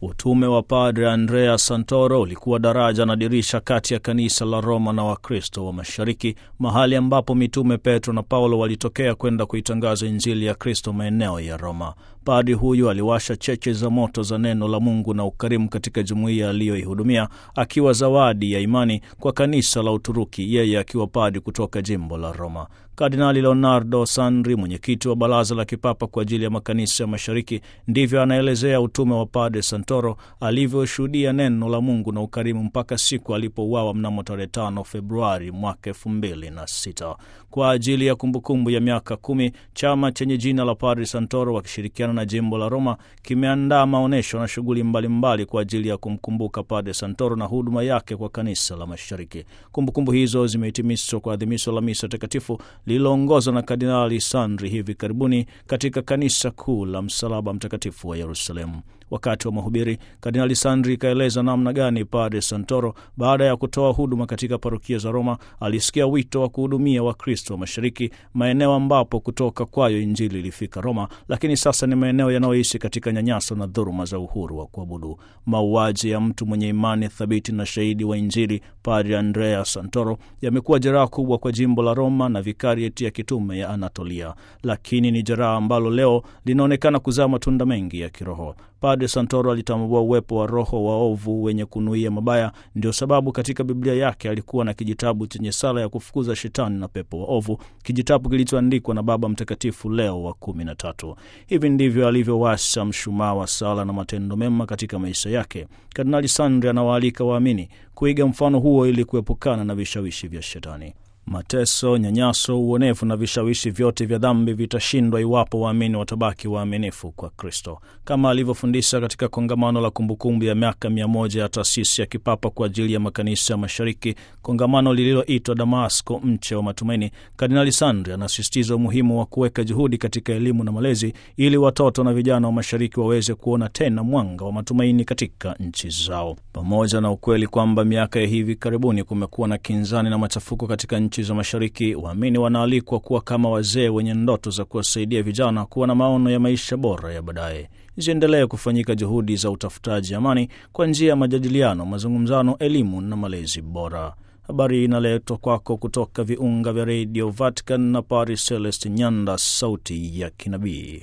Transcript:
Utume wa Padre Andrea Santoro ulikuwa daraja na dirisha kati ya kanisa la Roma na Wakristo wa Mashariki, mahali ambapo mitume Petro na Paulo walitokea kwenda kuitangaza Injili ya Kristo maeneo ya Roma. Padri huyu aliwasha cheche za moto za neno la Mungu na ukarimu katika jumuiya aliyoihudumia, akiwa zawadi ya imani kwa kanisa la Uturuki, yeye akiwa padri kutoka jimbo la Roma. Kardinali Leonardo Sandri, mwenyekiti wa Baraza la Kipapa kwa ajili ya makanisa ya Mashariki, ndivyo anaelezea utume wa Padre Santoro alivyoshuhudia neno la Mungu na ukarimu mpaka siku alipouawa mnamo tarehe 5 Februari mwaka elfu mbili na sita. Kwa ajili ya kumbukumbu ya miaka kumi, chama chenye jina la Padre Santoro wakishirikiana na jimbo la Roma kimeandaa maonyesho na shughuli mbalimbali kwa ajili ya kumkumbuka Padre Santoro na huduma yake kwa kanisa la Mashariki. Kumbukumbu hizo zimehitimishwa kwa adhimisho la misa takatifu lililoongozwa na Kardinali Sandri hivi karibuni katika kanisa kuu la Msalaba Mtakatifu wa Yerusalemu. Wakati wa mahubiri, Kardinali Sandri ikaeleza namna gani Padre Santoro, baada ya kutoa huduma katika parokia za Roma, alisikia wito wa kuhudumia Wakristo wa Mashariki, maeneo ambapo kutoka kwayo Injili ilifika Roma, lakini sasa ni maeneo yanayoishi katika nyanyaso na dhuluma za uhuru wa kuabudu. Mauaji ya mtu mwenye imani thabiti na shahidi wa Injili, Padre Andrea Santoro, yamekuwa jeraha kubwa kwa jimbo la Roma na vikarieti ya kitume ya Anatolia, lakini ni jeraha ambalo leo linaonekana kuzaa matunda mengi ya kiroho. Padre Santoro alitambua uwepo wa roho waovu wenye kunuia mabaya. Ndio sababu katika Biblia yake alikuwa na kijitabu chenye sala ya kufukuza shetani na pepo waovu, kijitabu kilichoandikwa na Baba Mtakatifu Leo wa kumi na tatu. Hivi ndivyo alivyowasha mshumaa wa sala na matendo mema katika maisha yake. Kardinali Sandri anawaalika waamini kuiga mfano huo ili kuepukana na vishawishi vya shetani. Mateso, nyanyaso, uonevu na vishawishi vyote vya dhambi vitashindwa iwapo waamini watabaki waaminifu kwa Kristo, kama alivyofundisha katika kongamano la kumbukumbu ya miaka mia moja ya taasisi ya kipapa kwa ajili ya makanisa ya Mashariki, kongamano lililoitwa Damasko, mche wa matumaini. Kardinali Sandri anasisitiza umuhimu wa kuweka juhudi katika elimu na malezi, ili watoto na vijana wa Mashariki waweze kuona tena mwanga wa matumaini katika nchi zao, pamoja na ukweli kwamba miaka ya hivi karibuni kumekuwa na kinzani na machafuko katika nchi za Mashariki. Waamini wanaalikwa kuwa kama wazee wenye ndoto za kuwasaidia vijana kuwa na maono ya maisha bora ya baadaye. Ziendelee kufanyika juhudi za utafutaji amani kwa njia ya majadiliano, mazungumzano, elimu na malezi bora. Habari hii inaletwa kwako kutoka viunga vya redio Vatican na Paris Celeste Nyanda, sauti ya kinabii.